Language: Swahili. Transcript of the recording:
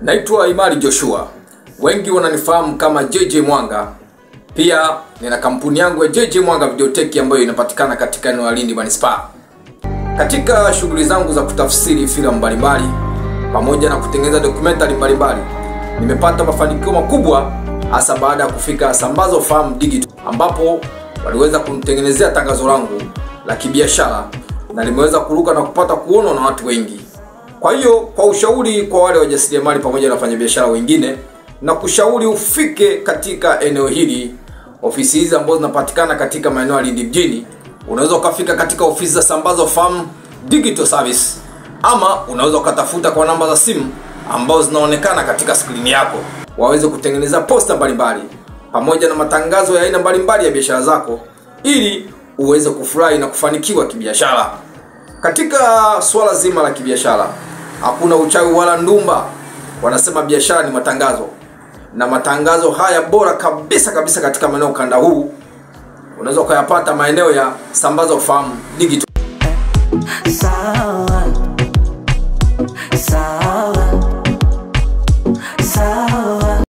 Naitwa Imari Joshua, wengi wananifahamu kama JJ Mwanga. Pia nina kampuni yangu ya JJ Mwanga Videotech ambayo inapatikana katika eneo la Lindi Manispaa. Katika shughuli zangu za kutafsiri filamu mbalimbali pamoja na kutengeneza dokumentari mbalimbali, nimepata mafanikio makubwa hasa baada ya kufika Sambazo Farm Digital ambapo waliweza kunitengenezea tangazo langu la kibiashara na limeweza kuruka na kupata kuonwa na watu wengi. Kwa hiyo kwa ushauri kwa wale wajasiriamali pamoja na wafanyabiashara wengine, na kushauri ufike katika eneo hili, ofisi hizi ambazo zinapatikana katika maeneo ya Lindi mjini. Unaweza ukafika katika ofisi za Sambazo Farm Digital Service, ama unaweza ukatafuta kwa namba za simu ambazo zinaonekana katika skrini yako, waweze kutengeneza posta mbalimbali pamoja na matangazo ya aina mbalimbali ya biashara zako, ili uweze kufurahi na kufanikiwa kibiashara. Katika swala zima la kibiashara hakuna uchawi wala ndumba. Wanasema biashara ni matangazo, na matangazo haya bora kabisa kabisa katika maeneo ukanda huu unaweza ukayapata maeneo ya Sambazo Farm Digital. Sawa, sawa.